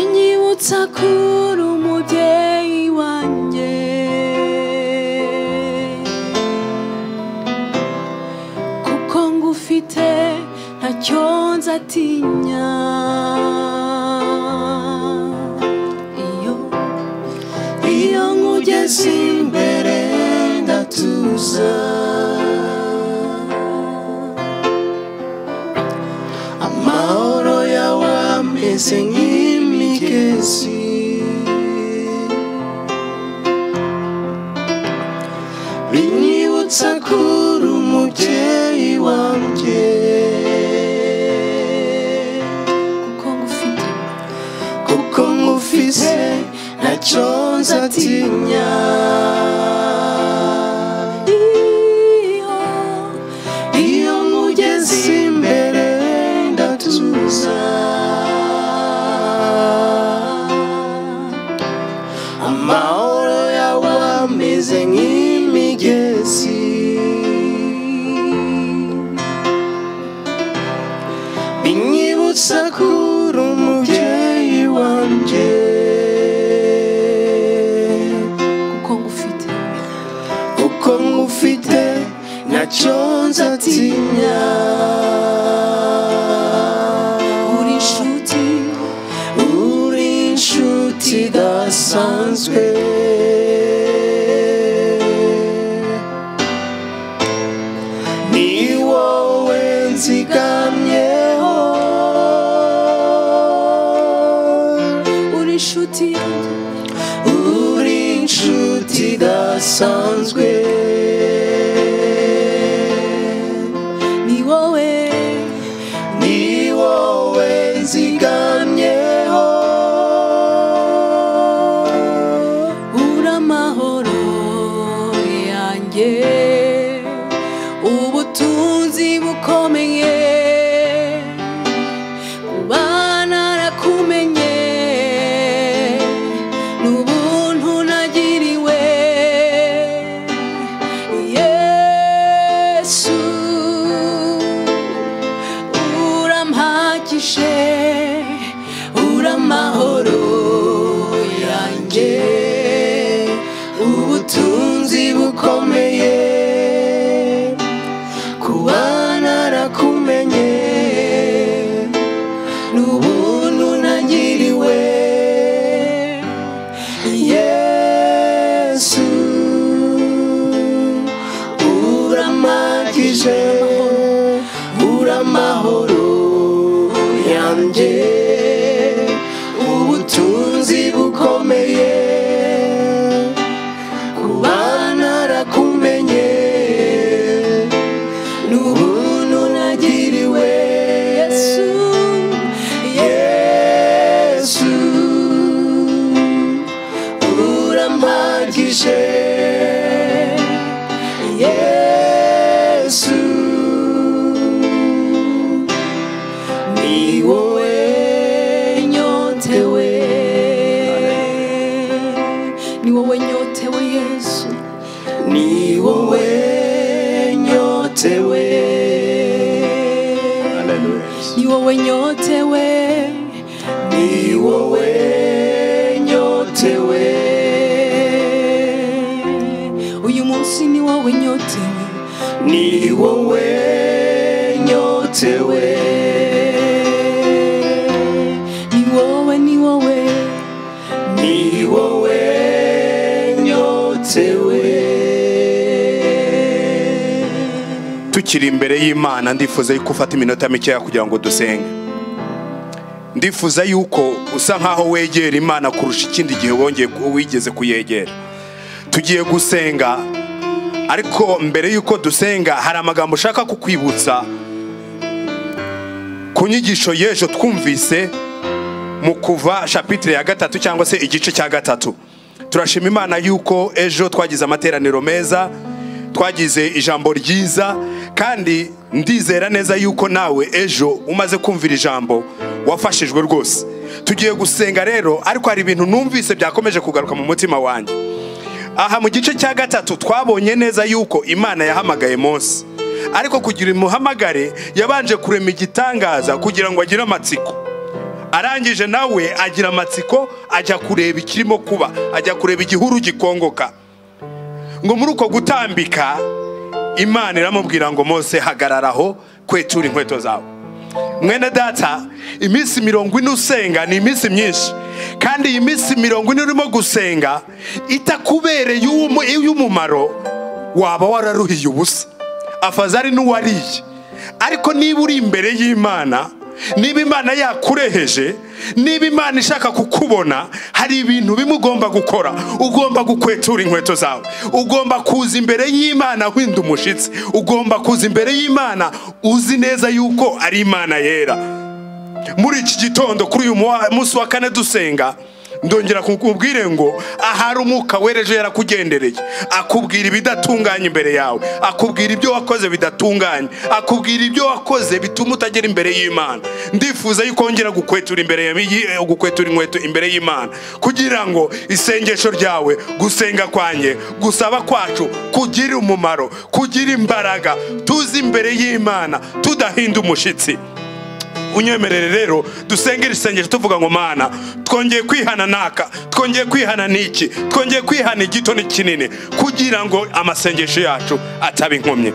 uramutse akura umubyeyi wanjye kuko ngufite ntacyo nzatinya iyo iyo nkugeze imbere ndatuza amahoro yawe ameze nk'imigezi binyibutsa kuri umubyeyi wanjye kuko ngufite kuko nkufise ntacyo nzatinya iyo nkugeze imbere ndatuza amahoro yawe ameze nk'imigezi binyibutsa kuri umubyeyi wanjye kuko ngufite kuko ngufite ntacyo nzatinya uri inshuti uri inshuti idasanzwe ni wowe nzigamyeho uri inshuti yanjye uri inshuti idasanzwe ni wowe ni wowe nzigamyeho uri amahoro yanjye ubutunzi bukomeye kuba narakumenye n'ubuntu nagiriwe yesu urampagije uramahoro yanjye ubutunzi bukomeye kuba narakumenye n'ubuntu nagiriwe yesu uramagije uramahoro yanjye ubutunzi bukomeye kuba narakumenye n'ubuntu nagiriwe yesu yesu urampagije yesu ni wowe nyotewe ni wowe nyotewe yesu ni wowe nyotewe ni wowe nyotewe ni wowe nyotewe uyu munsi ni wowe nyotewe ni wowe nyotewe ni wowe ni wowe ni wowe nyotewe tukiri imbere y'imana ndifuza yuko ufata iminota mikeya kugira ngo dusenge ndifuza yuko usa nkaho wegera imana kurusha ikindi gihe wongeye wigeze kuyegera tugiye gusenga ariko mbere y'uko dusenga hari amagambo ushaka kukwibutsa ku nyigisho y'ejo twumvise mu kuva shapitire ya gatatu cyangwa se igice cya gatatu turashima imana yuko ejo twagize amateraniro meza twagize ijambo ryiza kandi ndizera neza yuko nawe ejo umaze kumvira ijambo wafashijwe rwose tugiye gusenga rero ariko hari ibintu numvise byakomeje kugaruka mu mutima wanjye aha mu gice cya gatatu twabonye neza yuko imana yahamagaye mose ariko kugira umuhamagare yabanje kurema igitangaza kugira ngo agire amatsiko arangije nawe agira amatsiko ajya kureba ikirimo kuba ajya kureba igihuru gikongoka ngo muri uko gutambika imana iramubwira ngo mose hagararaho kwetura inkweto zawe mwene data iminsi mirongo ine usenga ni iminsi myinshi kandi iyi minsi mirongo ine urimo gusenga itakubereye uw'umu- iy'umumaro waba wararuhiye ubusa afaza ari n'uwariye ariko niba uri imbere y'imana niba imana yakureheje niba imana ishaka kukubona hari ibintu bimwe ugomba gukora ugomba gukwetura inkweto zawe ugomba kuza imbere y'imana winda umushyitsi ugomba kuza imbere y'imana uzi neza yuko ari imana yera muri iki gitondo kuri uyu muwa- munsi wa kane dusenga ndongera kukubwire ngo ahari umwuka wereje yarakugendereye akubwira ibidatunganye imbere yawe akubwira ibyo wakoze bidatunganye akubwira ibyo wakoze bituma utagera imbere y'imana ndifuza yuko wongera gukwetura imbere ya- yi- gukwetura inkweto imbere y'imana kugira ngo isengesho ryawe gusenga kwanjye gusaba kwacu kugire umumaro kugire imbaraga tuze imbere y'imana tudahinda umushyitsi unyemerere rero dusengere isengesho tuvuga ngo mana twongeye kwihana naka twongeye kwihana n'iki twongeye kwihana igito n'ikinini kugira ngo amasengesho yacu ataba inkomyi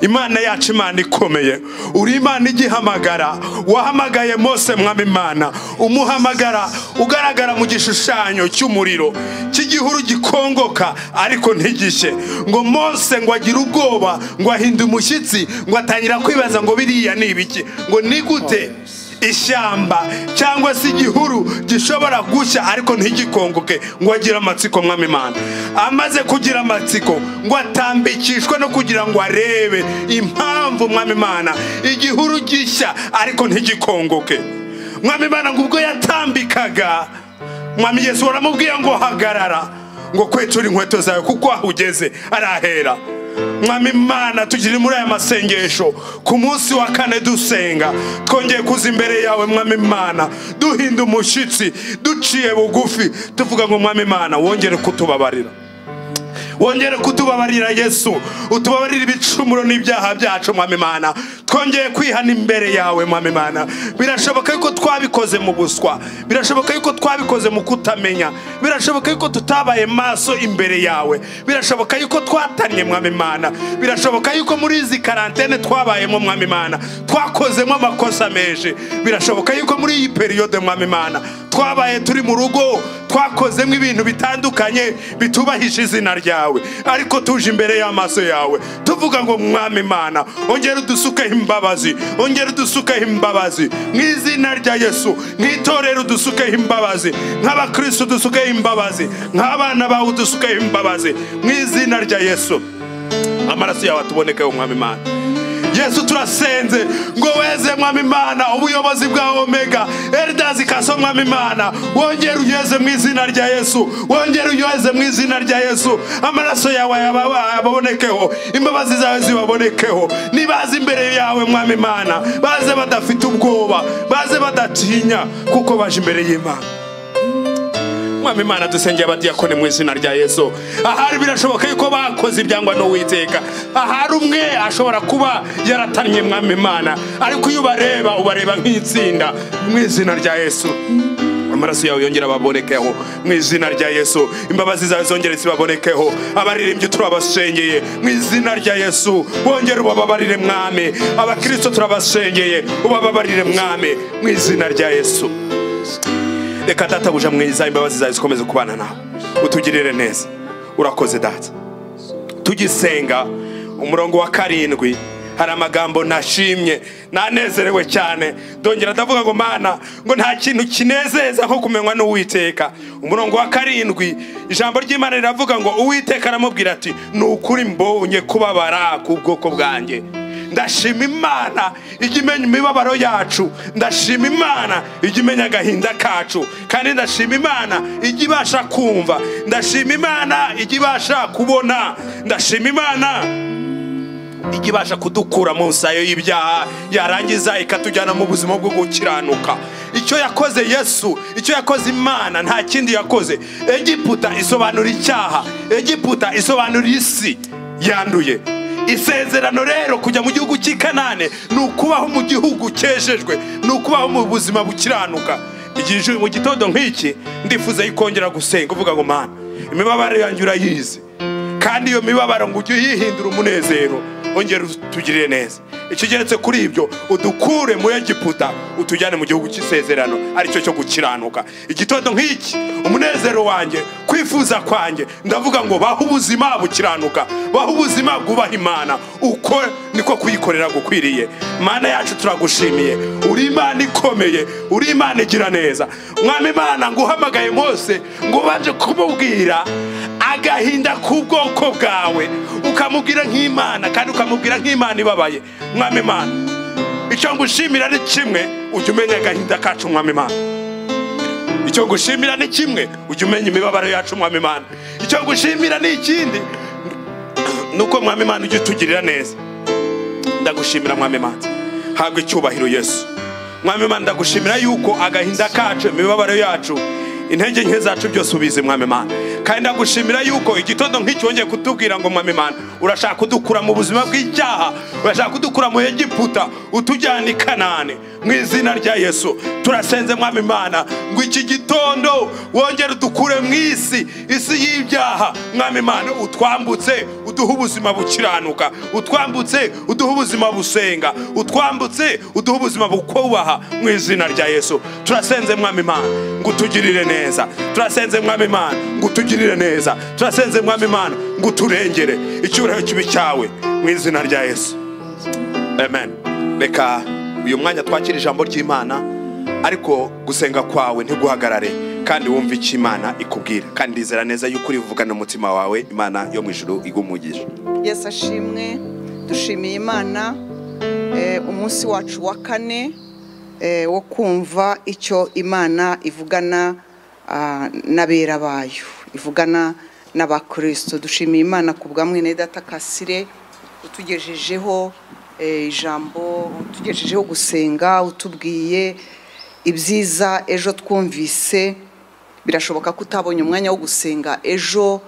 imana yacu imana ikomeye uri imana igihamagara wahamagaye mose mwami imana umuhamagara ugaragara mu gishushanyo cy'umuriro cy'igihuru gikongoka ariko ntigishye ngo mose ngo agire ubwoba ngo ahinde umushyitsi ngo atangira kwibaza ngo biriya ni ibiki ngo ni gute ishyamba cyangwa se igihuru gishobora gushya ariko ntigikongoke ngo agire amatsiko mwami imana amaze kugira amatsiko ngo atambikishwe no kugira ngo arebe impamvu mwami imana igihuru gishya ariko ntigikongoke mwami imana ngo ubwo yatambikaga mwami yesu waramubwiye ngo hagarara ngo kwetura inkweto zawe kuko aho ugeze arahera mwami imana tugire muri aya masengesho ku munsi wa kane dusenga twongeye kuza imbere yawe mwami imana duhinda umushyitsi duciye bugufi tuvuga ngo mwami imana wongere kutubabarira wongere kutubabarira yesu utubabarire ibicumuro n'ibyaha byacu mwami imana twongeye kwihana imbere yawe mwami imana birashoboka yuko twabikoze mu buswa birashoboka yuko twabikoze mu kutamenya birashoboka yuko tutabaye maso imbere yawe birashoboka yuko twatanye mwami imana birashoboka yuko muri izi karantene twabayemo mwami imana twakozemo amakosa menshi birashoboka yuko muri iyi periyode mwami imana twabaye turi mu rugo twakozemo ibintu bitandukanye bitubahije izina ryawe ariko tuje imbere y'amaso yawe tuvuga ngo mwami imana ongera udusukeho imbabazi ongera udusukeho imbabazi mu izina rya yesu nk'itorero udusukeho imbabazi nk'abakristo udusukeho imbabazi nk'abana bawe udusukeho imbabazi mu izina rya yesu amaraso yawe atubonekeho mwami imana yesu turasenze ngo weze mwami imana ubuyobozi bwa omega eldazi kaso mwami imana wongere uyeze mu izina rya yesu wongere uyeze mu izina rya yesu amaraso yawe yaba- yababonekeho imbabazi zawe zibabonekeho nibaze imbere yawe mwami imana baze badafite ubwoba baze badatinya kuko baje imbere y'imana mwami imana dusengeye abadiyakoni mu izina rya yesu ahari birashoboka yuko bakoze ibyangwa n'uwiteka ahari umwe ashobora kuba yaratannye mwami imana ariko iyo ubareba ubareba nk'itsinda mu izina rya yesu amaraso yawe yongera ababonekeho mu izina rya yesu imbabazi zawe zongere zibabonekeho abaririmbyi turabasengeye mu izina rya yesu wongere ubababarire mwami abakirisito turabasengeye ubababarire mwami mu izina rya yesu reka databuja mwiza imbabazi zawe zikomeze kubana nawe utugirire neza urakoze data tugisenga umurongo wa karindwi hari amagambo nashimye nanezerewe cyane ndongera ndavuga ngo mana ngo nta kintu kinezeza nko kumenywa n'uwiteka umurongo wa karindwi ijambo ry'imana riravuga ngo uwiteka aramubwira ati ni ukuri mbonye kubabara ku bwoko bwanjye ndashima imana ijya imenya imibabaro yacu ndashima imana ijya imenya agahinda kacu kandi ndashima imana ijya ibasha kumva ndashima imana ijya ibasha kubona ndashima imana ijya ibasha kudukura mu nsayo y'ibyaha yarangiza ikatujyana mu buzima bwo gukiranuka icyo yakoze yesu icyo yakoze imana nta kindi yakoze egiputa isobanura icyaha egiputa isobanura isi yanduye isezerano rero kujya mu gihugu cy'i kanane ni ukubaho mu gihugu cyejejwe ni ukubaho mu buzima bukiranuka igihe ijuru mu gitondo nk'iki ndifuza yikongera gusenga uvuga ngo mana imibabaro yanjye urayizi kandi iyo mibabaro ngo ujye uyihindura umunezero ongera utugirire neza ikigeretse kuri ibyo udukure muri egiputa utujyane mu gihugu cy'isezerano aricyo cyo gukiranuka igitondo nk'iki umunezero wanjye kwifuza kwanjye ndavuga ngo baho ubuzima bukiranuka baho ubuzima bwubaha imana uko niko kuyikorera gukwiriye mana yacu turagushimiye uri imana ikomeye uri imana igira neza mwami imana nguhamagaye mose ngo ubanje kumubwira agahinda k'ubwoko bwawe ukamubwira nk'imana kandi ukamubwira nk'imana ibabaye mwami imana icyo ngushimira ni kimwe ujya umenya agahinda kacu mwami imana icyo ngushimira ni kimwe ujya umenya imibabaro yacu mwami imana icyo ngushimira ni ikindi ni uko mwami imana ujya utugirira neza ndagushimira mwami imana habwa icyubahiro yesu mwami imana ndagushimira yuko agahinda kacu imibabaro yacu intege nke zacu byose ubizi mwami imana kandi ndagushimira yuko igitondo nk'iki wongeye kutubwira ngo mwami imana urashaka kudukura mu buzima bw'icyaha urashaka kudukura mu egiputa utujyana i kanani mu izina rya yesu turasenze mwami imana ngo iki gitondo wongere udukure mu isi isi y'ibyaha mwami imana utwambutse uduhe ubuzima bukiranuka utwambutse uduhe ubuzima busenga utwambutse uduhe ubuzima bukubaha mu izina rya yesu turasenze mwami imana ngo utugirire neza turasenze mwami imana ngo utugirire neza turasenze mwami imana ngo uturengere icyubahiro kibi cyawe mu izina rya yesu amen reka uyu mwanya twakira ijambo ry'imana ariko gusenga kwawe ntiguhagarare kandi wumve icyo imana ikubwira kandi ndizera neza yuko uri buvugane umutima wawe imana yo mu ijuru igumugije yesu ashimwe dushimiye imana eh, umunsi wacu wa kane eh, wo kumva icyo imana ivugana ah, n'abera bayo ivugana n'abakristo dushimiye imana ku bwa mwene data kasire utugejejeho eh, ijambo utugejejeho gusenga utubwiye ibyiza ejo twumvise birashoboka ko utabonye umwanya wo gusenga ejo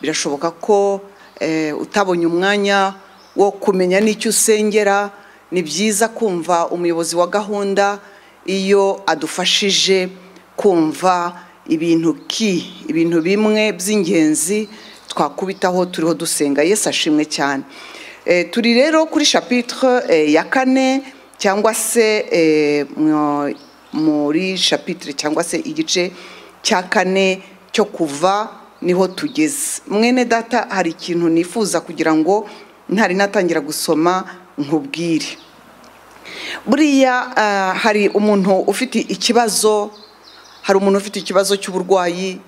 birashoboka ko eh, utabonye umwanya wo kumenya n'icyo usengera ni byiza kumva umuyobozi wa gahunda iyo adufashije kumva ibintu ki ibintu bimwe by'ingenzi twakubitaho turiho dusenga yesu ashimwe cyane Eh, turi rero kuri chapitre eh, ya kane cyangwa se eh, mu- muri chapitre cyangwa se igice cya kane cyo kuva niho tugeze mwene data hari ikintu nifuza kugira ngo ntari natangira gusoma nkubwire buriya ah, hari umuntu ufite ikibazo hari umuntu ufite ikibazo cy'uburwayi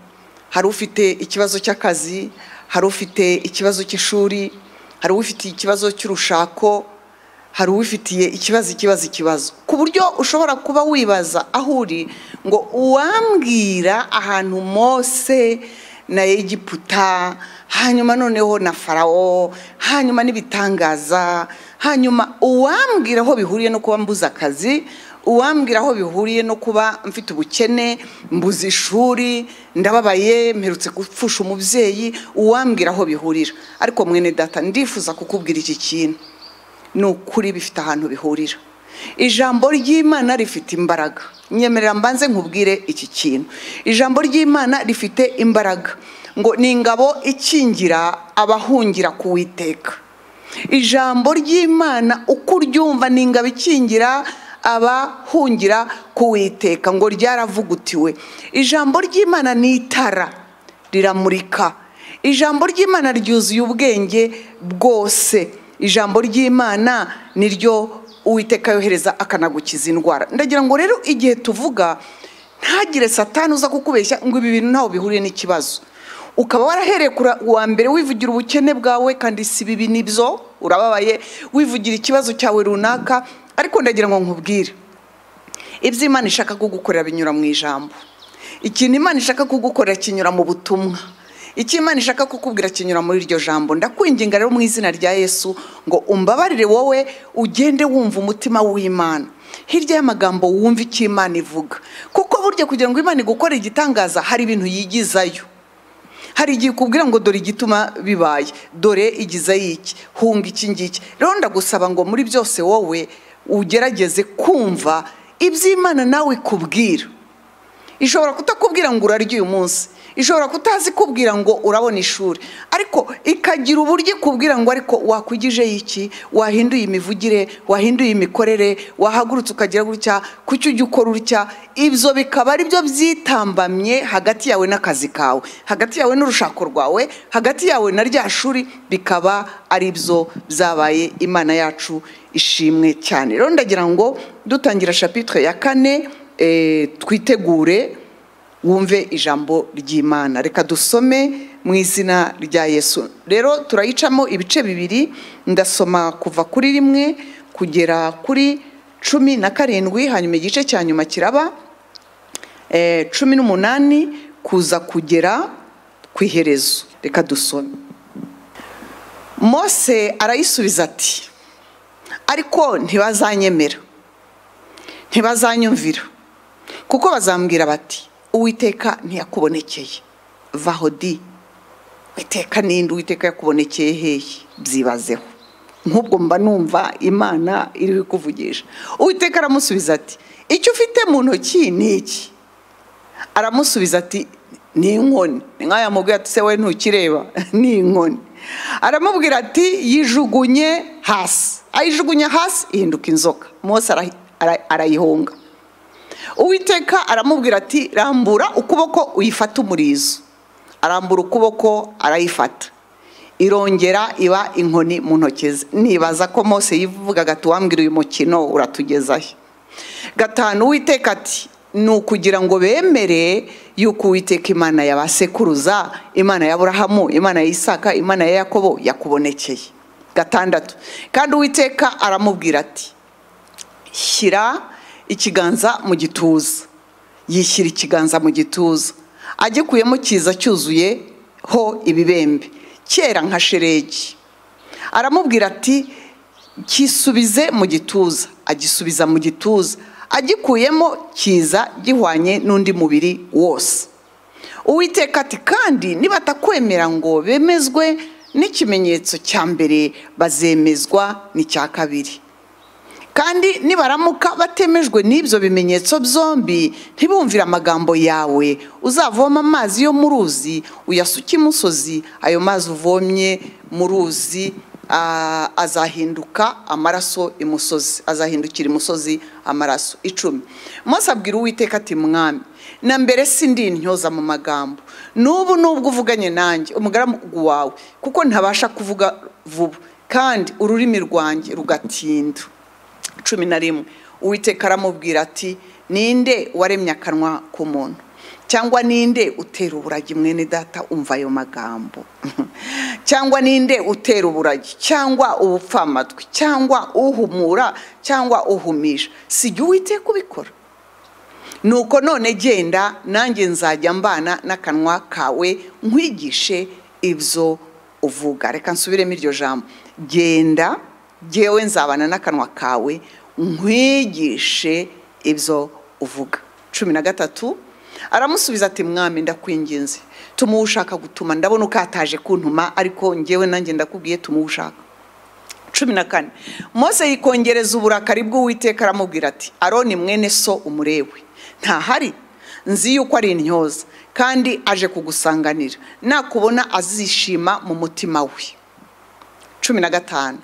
hari ufite ikibazo cy'akazi hari ufite ikibazo cy'ishuri hari ufite ikibazo cy'urushako hari uwifitiye ikibazo ikibazo ikibazo ku buryo ushobora kuba wibaza aho uri ngo uwambwira ahantu mose na egiputa hanyuma noneho na farawo hanyuma n'ibitangaza hanyuma uwambwira aho bihuriye no kuba mbuze akazi uwambwira aho bihuriye no kuba mfite ubukene mbuze ishuri ndababaye mperutse gupfusha umubyeyi uwambwira aho bihurira ariko mwene data ndifuza kukubwira iki kintu ni ukuri bifite ahantu bihurira ijambo ry'imana rifite imbaraga nyemerera mbanze nkubwire iki kintu ijambo ry'imana rifite imbaraga ngo ni ingabo ikingira abahungira ku witeka ijambo ry'imana uko uryumva ni ingabo ikingira abahungira ku witeka ngo ryaravugutiwe ijambo ry'imana ni itara riramurika ijambo ry'imana ryuzuye ubwenge bwose ijambo ry'imana ni ryo uwiteka yohereza akanagukiza indwara ndagira ngo rero igihe tuvuga ntagire satani uza kukubeshya ngo ibi bintu ntaho bihuriye n'ikibazo ukaba warahereye kura- uwa mbere wivugira ubukene bwawe kandi si bibi nibyo urababaye wivugira ikibazo cyawe runaka ariko ndagira ngo nkubwire ibyo imana ishaka kugukorera binyura mu ijambo ikintu imana ishaka kugukorera kinyura mu butumwa icyo imana ishaka kukubwira kinyura muri iryo jambo ndakwinginga rero mu izina rya yesu ngo umbabarire wowe ugende wumva umutima w'imana hirya y'amagambo wumva icyo imana ivuga kuko burya kugira ngo imana igukore igitangaza hari ibintu yigizayo hari igihe ukubwira ngo dore igituma bibaye dore igize iki hunga iki ngiki rero ndagusaba ngo muri byose wowe ugerageze kumva iby'imana nawe ikubwira ishobora kutakubwira ngo urarya uyu munsi ishobora kutazi kubwira ngo urabona ishuri ariko ikagira uburyo ikubwira ngo ariko wakwigijeyo iki wahinduye imivugire wahinduye imikorere wahagurutse ukagira gutya kuki ujya ukora utya ibyo bikaba ari byo byitambamye hagati yawe n'akazi kawe hagati yawe n'urushako rwawe hagati yawe na rya shuri bikaba ari byo byabaye imana yacu ishimwe cyane rero ndagira ngo dutangira shapitwe ya kane eh, twitegure wumve ijambo ry'imana reka dusome mu izina rya yesu rero turayicamo ibice bibiri ndasoma kuva kuri rimwe kugera kuri cumi na karindwi hanyuma igice cya nyuma kiraba eh, cumi n'umunani kuza kugera ku iherezo reka dusome mose arayisubiza ati ariko ntibazanyemera ntibazanyumvira kuko bazambwira bati uwiteka ntiyakubonekeye vaho di witeka ninde uwiteka yakubonekeye hehe byibazeho nk'ubwo mba numva imana iri kuvugisha uwiteka aramusubiza ati icyo ufite mu ntoki ni iki aramusubiza ati ni inkoni ni nk'aho yamubwiye ati se we ntukireba ni inkoni aramubwira ati yijugunye hasi ayijugunye hasi ihinduka inzoka mose arayihunga uwiteka aramubwira ati rambura ukuboko uyifate umurizo arambura ukuboko arayifata irongera iba inkoni mu ntoki ze nibaza ko mose yivugaga ati wambwira uyu mukino uratugezaho gatanu uwiteka ati ni ukugira ngo bemere yuko uwiteka imana ya ba sekuruza imana ya burahamu imana ya isaka imana ya yakobo yakubonekeye gatandatu kandi uwiteka aramubwira ati shyira ikiganza mu gituza yishyira ikiganza mu gituza agikuyemo kiza cyuzuyeho ibibembe kera nka sheregi aramubwira ati kisubize mu gituza agisubiza mu gituza agikuyemo kiza gihwanye n'undi mubiri wose uwiteka ati kandi nibatakwemera ngo bemezwe n'ikimenyetso cya mbere bazemezwa n'icya kabiri kandi nibaramuka batemejwe n'ibyo bimenyetso byombi ntibumvire amagambo yawe uzavoma amazi yo mu ruzi uyasuke imusozi ayo mazi uvomye mu ruzi azahinduka amaraso imusozi azahindukira imusozi amaraso icumi mose abwira uwiteka ati mwami na mbere si ndi ntyoza mu magambo n'ubu n'ubwo uvuganye nanjye umugaragu wawe kuko ntabasha kuvuga vuba kandi ururimi rwanjye rugatinda cumi na rimwe uwiteka aramubwira ati ninde waremye akanwa k'umuntu cyangwa ninde utera uburagi mwene data umva ayo magambo cyangwa ninde utera uburagi cyangwa ubupfamatwi cyangwa uhumura cyangwa uhumisha si jya uwiteka ubikora nuko none genda nanjye nzajya mbana n'akanwa kawe nkwigishe ibyo uvuga reka nsubiremo iryo jambo genda ngewe nzabana n'akanwa kawe nkwigishe ibyo uvuga cumi na gatatu aramusubiza ati mwami ndakwinginze tumuhe ushaka gutuma ndabona ukataje kuntuma ariko ngewe nanjye ndakubwiye tumuhe ushaka cumi na kane mose yikongereza uburakari bw'uwiteka aramubwira ati aroni mwene so umurewe ntahari nzi yuko ari intyoza kandi aje kugusanganira nakubona azishima mu mutima we cumi na gatanu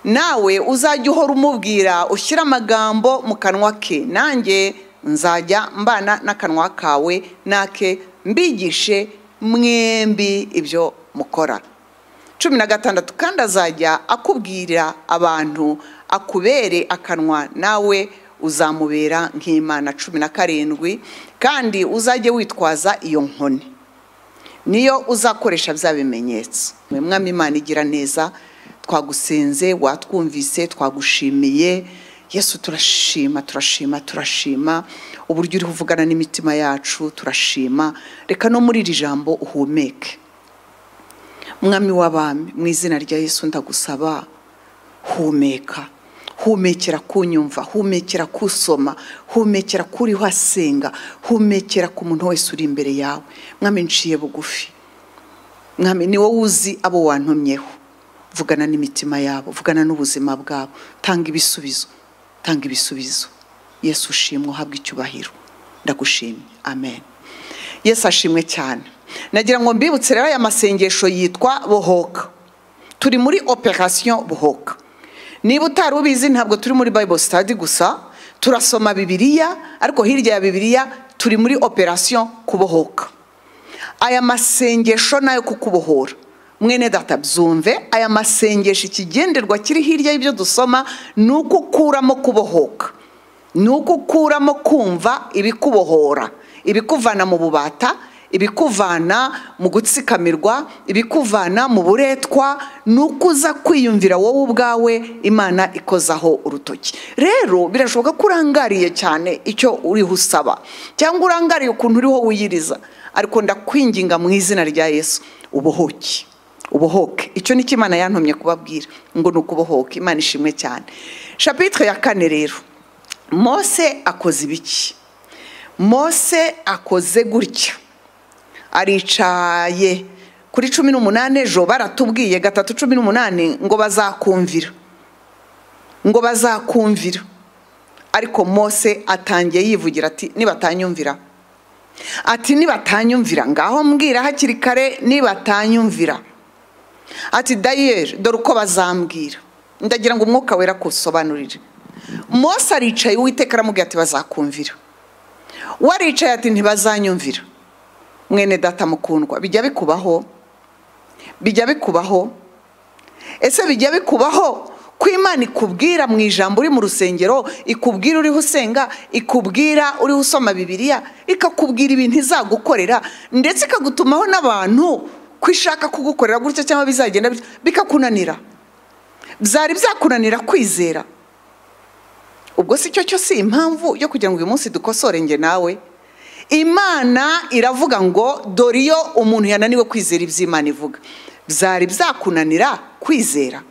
nawe uzajya uhora umubwira ushyira amagambo mu kanwa ke nanjye nzajya mbana n'akanwa kawe nake mbigishe mwembi ibyo mukora cumi na gatandatu kandi azajya akubwirira abantu akubere akanwa nawe uzamubera nk'imana cumi na karindwi kandi uzajye witwaza iyo nkoni niyo uzakoresha bya bimenyetso mwemwami imana igira neza twagusenze watwumvise twagushimiye yesu turashima turashima turashima uburyo uri kuvugana n'imitima yacu turashima reka no muri iri jambo uhumeke mwami w'abami mu izina rya yesu ndagusaba humeka humekera kunyumva humekera kusoma humekera kuri hasenga humekera ku muntu wese uri imbere yawe mwami nciye bugufi mwami ni wowe uzi abo wantumyeho vugana n'imitima yabo vugana n'ubuzima bwabo tanga ibisubizo tanga ibisubizo yesu ushimwe uhabwe icyubahiro ndagushimye amen yesu ashimwe cyane nagira ngo mbibutse rero aya masengesho yitwa bohoka turi muri operasiyo bohoka niba utari ubizi ntabwo turi muri bible study gusa turasoma bibiliya ariko hirya ya bibiliya turi muri operasiyo kubohoka aya masengesho nayo kukubohora mwene data byumve aya masengesho ikigenderwa kiri hirya y'ibyo dusoma ni uko ukuramo kubohoka ni uko ukuramo kumva ibikubohora ibikuvana mu bubata ibikuvana mu gutsikamirwa ibikuvana mu buretwa ni uko uza kwiyumvira wowe ubwawe imana ikozaho urutoki rero birashoboka ko urangariye cyane icyo uriho usaba cyangwa urangariye ukuntu uriho wiyiriza ariko ndakwinginga mu izina rya yesu ubohoke ubohoke icyo ni cyo imana yantumye kubabwira ngo ni ukubohoke imana ishimwe cyane shapitire ya kane rero mose akoze ibiki mose akoze gutya aricaye kuri cumi n'umunani ejo baratubwiye gatatu cumi n'umunani ngo bazakumvira ngo bazakumvira ariko mose atangiye yivugira ati nibatanyumvira ati nibatanyumvira ngaho mbwira hakiri kare nibatanyumvira ati dayeri dore uko bazambwira ndagira ngo umwuka wera akusobanurire mose aricaye uwiteka aramubwira ati bazakumvira we aricaye ati ntibazanyumvira mwene data mukundwa bijya bikubaho bijya bikubaho ese bijya bikubaho ko imana ikubwira mu ijambo uri mu rusengero ikubwira uriho usenga ikubwira uriho usoma bibiliya ikakubwira ibintu izagukorera ndetse ikagutumaho n'abantu ko ishaka kugukorera gutya cyangwa bizagenda bikakunanira byari byakunanira kwizera ubwo si cyo cyo si impamvu yo kugira ngo uyu munsi dukosore njye nawe imana iravuga ngo dore iyo umuntu yananiwe kwizera iby'imana ivuga byari byakunanira kwizera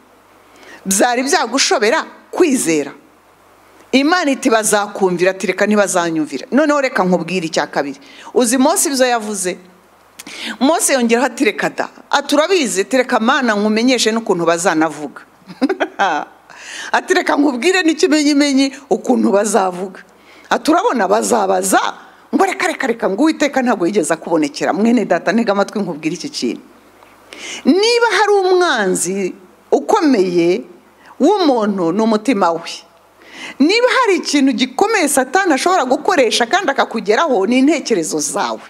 byari byagushobera kwizera imana iti bazakumvira ati reka ntibazanyumvira noneho reka nkubwire icya kabiri uzi munsi ibyo yavuze munsi yongeraho ati reka da aturabizi reka mana nkumenyeshe n'ukuntu bazanavuga ati reka nkubwire n'ikimenyimenyi ukuntu bazavuga aturabona bazabaza ngo reka reka reka ngo uwiteka ntabwo yigeze akubonekera mwene data ntega amatwi nkubwire iki kintu niba hari umwanzi ukomeye w'umuntu ni umutima we niba hari ikintu gikomeye satani ashobora gukoresha kandi akakugeraho ni intekerezo zawe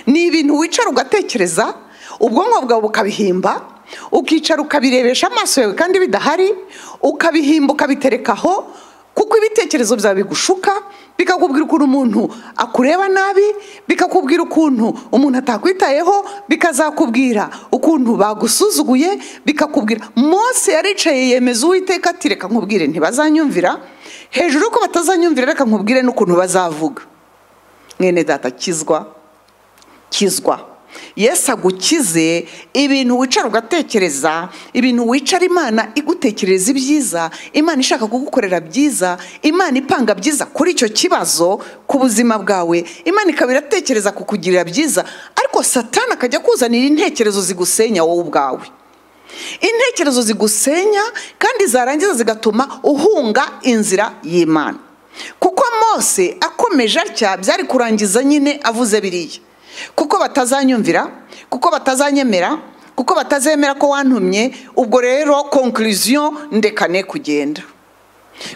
ni ibintu wicara ugatekereza ubwonko bwawe bukabihimba ukicara ukabirebesha amaso yawe kandi bidahari ukabihimba ukabiterekaho kuko ibitekerezo byawe bigushuka bikakubwira ukuntu umuntu akureba nabi bikakubwira ukuntu umuntu atakwitayeho bikazakubwira ukuntu bagusuzuguye bikakubwira Mose yaricaye yemeza uwiteka ati reka nkubwire ntibazanyumvira hejuru ko batazanyumvira reka nkubwire n'ukuntu bazavuga mwene data kizwa kizwa Yesu agukize ibintu wicara ugatekereza ibintu wicara imana igutekereza ibyiza imana ishaka kugukorera byiza imana ipanga byiza kuri icyo kibazo ku buzima bwawe imana ikaba iratekereza kukugirira byiza ariko satana akajya kuzanira intekerezo zigusenya wowe ubwawe intekerezo zigusenya kandi zarangiza zigatuma uhunga inzira y'imana kuko mose akomeje atya byari kurangiza nyine avuze biriya kuko batazanyumvira kuko batazanyemera kuko batazemera ko wantumye ubwo rero konkuriziyo ndekane kugenda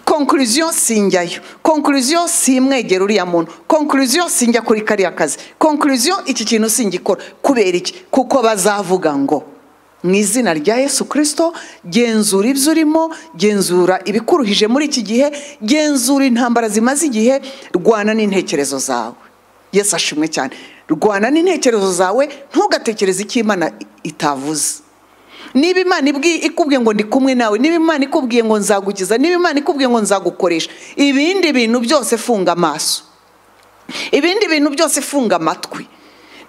konkuriziyo sinjyayo konkuriziyo si imwegera uriya muntu konkuriziyo sinjya kuri kariya kazi konkuriziyo iki kintu singikora kubera iki kuko bazavuga ngo mu izina rya yesu kirisito genzura ibyo urimo genzura ibikuruhije muri iki gihe genzura intambara zimaze igihe rwana n'intekerezo zawe yesu ashimwe cyane rwana n'intekerezo zawe ntugatekereze icyo imana itavuze niba imana ikubwiye ngo ndi kumwe nawe niba imana ikubwiye ngo nzagukiza niba imana ikubwiye ngo nzagukoresha ibindi bintu byose funga amaso ibindi bintu byose funga amatwi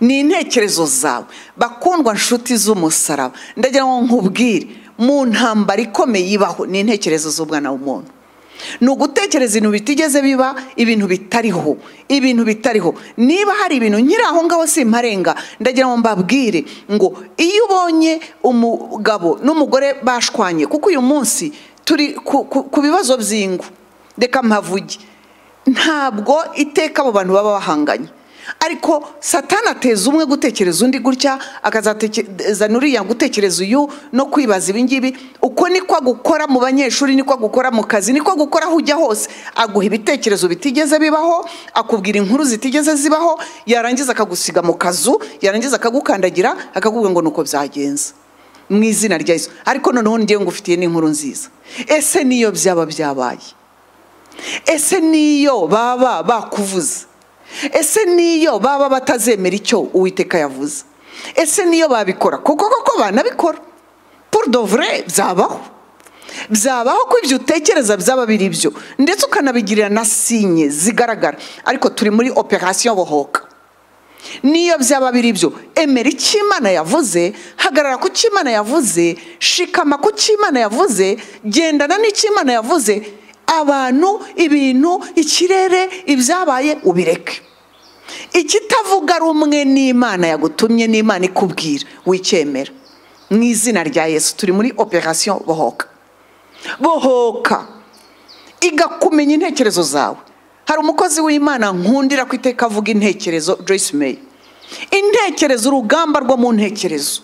ni intekerezo zawe bakundwa inshuti z'umusaraba ndagira ngo nkubwire mu ntambara ikomeye ibaho ni intekerezo z'umwana w'umuntu ni ugutekereza ibintu bitigeze biba ibintu bitariho ibintu bitariho niba hari ibintu nkiri aho ngaho simparenga ndagira ngo mbabwire ngo iyo ubonye umugabo n'umugore bashwanye kuko uyu munsi turi ku- ku- ku bibazo by'ingo reka mpavuge ntabwo iteka abo bantu baba bahanganye ariko satana ateza umwe gutekereza undi gutya akazatekereza n'uriya gutekereza uyu no kwibaza ibingibi uko niko agukora mu banyeshuri niko agukora mu kazi niko agukora aho ujya hose aguha ibitekerezo bitigeze bibaho akubwira inkuru zitigeze zibaho yarangiza akagusiga mu kazu yarangiza akagukandagira akakubwira ngo nuko byagenze mu izina rya Yesu ariko noneho ngewe ngufitiye n'inkuru nziza ese niyo byaba byabaye ese niyo baba bakuvuze ese niyo baba batazemera icyo uwiteka yavuze ese niyo babikora kuko koko banabikora pour de vrai byabaho byabaho ko ibyo utekereza byaba biri byo ndetse ukanabigirira na sinye zigaragara ariko turi muri operasiyo bohoka niyo byaba biri byo emera icyo imana yavuze hagarara ku cyo imana yavuze shikama ku cyo imana yavuze gendana n'icyo imana yavuze abantu ibintu ikirere ibyabaye ubireke ikitavuga rumwe n'imana yagutumye n'imana ikubwira wicyemera mu izina rya yesu turi muri operasiyo bohoka bohoka igakumenya intekerezo zawe hari umukozi w'imana nkundira ku iteka avuga intekerezo joyce may intekerezo urugamba rwo mu ntekerezo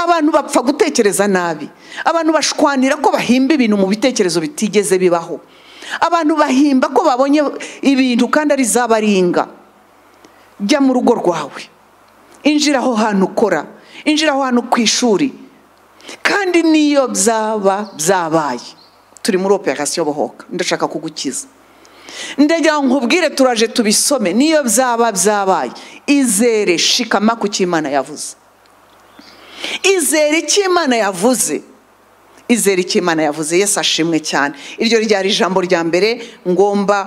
abantu bapfa gutekereza nabi abantu bashwanira ko bahimba ibintu mu bitekerezo bitigeze bibaho abantu bahimba ko babonye ibintu kandi ari zabaringa jya mu rugo rwawe injira aho hantu ukora injira aho hantu ku ishuri kandi niyo byaba byabaye turi muri operasiyo bohoka ndashaka kugukiza ndagira ngo nkubwire turaje tubisome niyo byaba byabaye izere shikama ku cyo Imana yavuze izere icyo Imana yavuze izere icyo Imana yavuze yesu ashimwe cyane iryo ryari ijambo rya mbere ngomba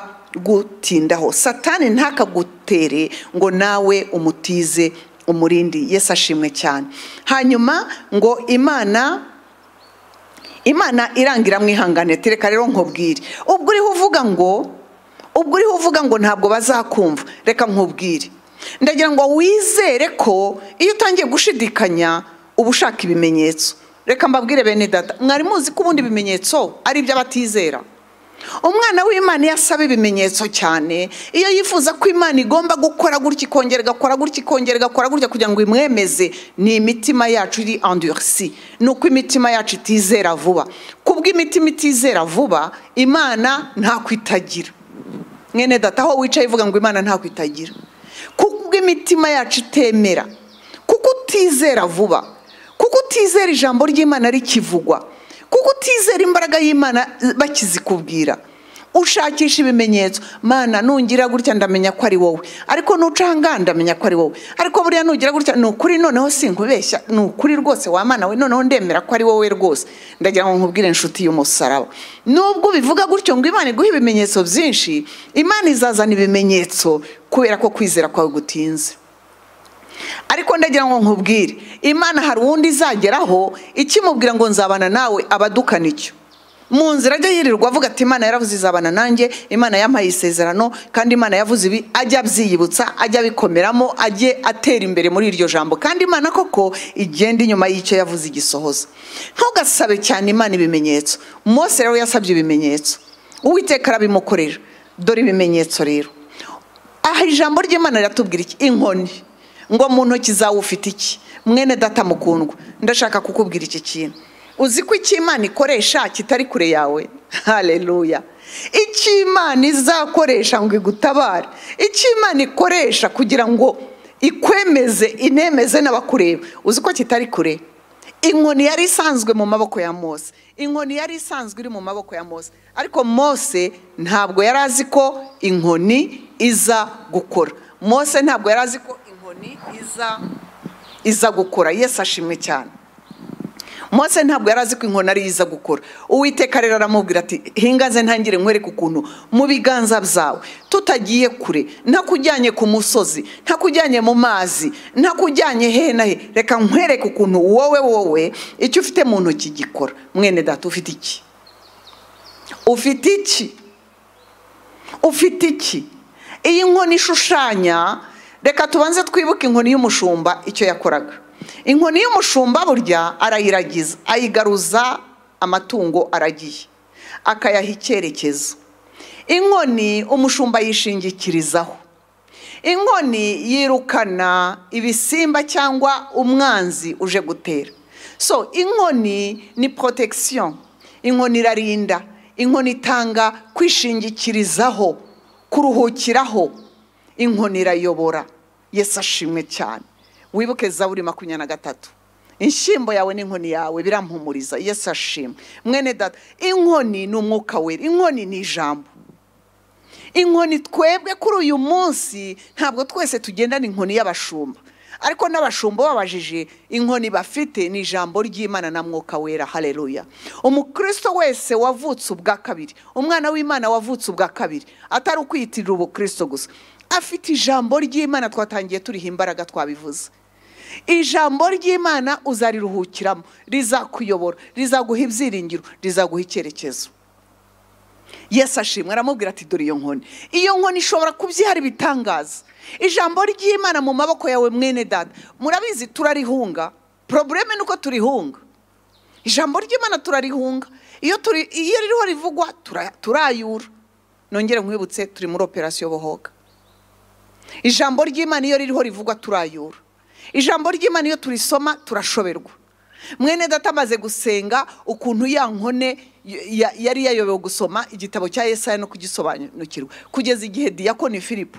gutindaho satani ntakagutere ngo nawe umutize umurindi yesu ashimwe cyane hanyuma ngo imana imana irangira mwihangane tereka rero nkubwire ubwo uriho uvuga ngo ubwo uriho uvuga ngo ntabwo bazakumva reka nkubwire ndagira ngo wizere ko iyo utangiye gushidikanya uba ushaka ibimenyetso reka mbabwire bene data mwari muzi ko ubundi ibimenyetso ari iby'abatizera umwana w'imana iyo asaba ibimenyetso cyane iyo yifuza ko imana igomba gukora gutya ikongera igakora gutya ikongera igakora gutya kugira ngo imwemeze ni imitima yacu iri endurisi ni uko imitima yacu itizera vuba kubw'imitima itizera vuba imana ntako itagira mwene data aho wicaye uvuga ngo imana ntako itagira kubw'imitima yacu itemera kuko utizera vuba kuko utizera ijambo ry'imana rikivugwa kuko utizera imbaraga y'imana bakizikubwira ushakisha ibimenyetso mana nungira gutya ndamenya ko ari wowe ariko nucanga ndamenya ko ari wowe ariko buriya nugira gutya ni ukuri noneho sinkubeshya ni ukuri rwose wa mana we noneho ndemera ko ari wowe rwose ndagira ngo nkubwire inshuti y'umusaraba nubwo ubivuga gutyo ngo imana iguhe ibimenyetso byinshi imana izazana ibimenyetso kubera ko kwizera kwawe gutinze ariko ndagira ngo nkubwire imana hari uwundi izageraho ikimubwira ngo nzabana nawe abadukana icyo mu nzira ajya yirirwa avuga ati imana yaravuze izabana nanjye imana yampaye isezerano kandi imana yavuze ibi ajya abyiyibutsa ajya abikomeramo ajye atera imbere muri iryo jambo kandi imana koko igenda inyuma y'icyo yavuze igisohoza ntugasabe cyane imana ibimenyetso mose rero yasabye ibimenyetso uwiteka arabimukorera dore ibimenyetso rero aha ijambo ry'imana riratubwira iki inkoni ngo mu ntoki zawe ufite iki mwene data mukundwa ndashaka kukubwira iki kintu uzi ko icyo imana ikoresha kitari kure yawe hareruya icyo imana izakoresha ngo igutabare icyo imana ikoresha kugira ngo ikwemeze inemeze n'abakureba uzi ko kitari kure inkoni yari isanzwe mu maboko ya mose inkoni yari isanzwe iri mu maboko ya mose ariko mose ntabwo yari azi ko inkoni iza gukora mose ntabwo yari azi ko inkoni iza iza gukora yesu ashimwe cyane mose ntabwo yari azi ko inkoni ariyo iza gukora uwiteka rero aramubwira ati hingaze ntangire nkwereke ukuntu mu biganza byawe tutagiye kure ntakujyanye ku musozi ntakujyanye mu mazi ntakujyanye he na he reka nkwereke ukuntu wowe wowe icyo ufite mu ntoki gikora mwene data ufite iki ufite iki ufite iki iyi nkoni ishushanya reka tubanze twibuke inkoni y'umushumba icyo yakoraga inkoni y'umushumba burya arayiragiza ayigaruza amatungo aragiye akayaha icyerekezo inkoni umushumba yishingikirizaho inkoni yirukana ibisimba cyangwa umwanzi uje gutera so inkoni ni protection inkoni irarinda inkoni itanga kwishingikirizaho kuruhukiraho inkoni irayobora yesu ashimwe cyane wibuke zaburi makumyabiri na gatatu inshyimbo yawe n'inkoni yawe birampumuriza yesu ashimwe mwene data inkoni ni umwuka wera inkoni ni ijambo inkoni twebwe kuri uyu munsi ntabwo twese tugendana inkoni y'abashumba ariko n'abashumba babajije inkoni bafite ni ijambo ry'imana na mwuka wera hareruya umukristo wese wavutse ubwa kabiri umwana w'imana wavutse ubwa kabiri atari ukwiyitirira ubukristo gusa afite ijambo ry'imana twatangiye turiho imbaraga twabivuze ijambo ry'imana uzariruhukiramo rizakuyobora rizaguha ibyiringiro rizaguha icyerekezo yesu ashimwe aramubwira ati dore iyo nkoni iyo nkoni ishobora kubyihara ibitangaza ijambo ry'imana mu maboko yawe mwene dada murabizi turarihunga porobureme ni uko turihunga ijambo ry'imana turarihunga iyo ririho rivugwa turayura nongere nkwibutse turi muri operasiyo bohoga ijambo ry'imana iyo ririho rivugwa turayura ijambo ry'imana iyo turisoma turashoberwa mwene data amaze gusenga ukuntu ya nkone yari yayobewe gusoma igitabo cya Yesaya no kugisobanukirwa kugeza igihe diyakoni filipo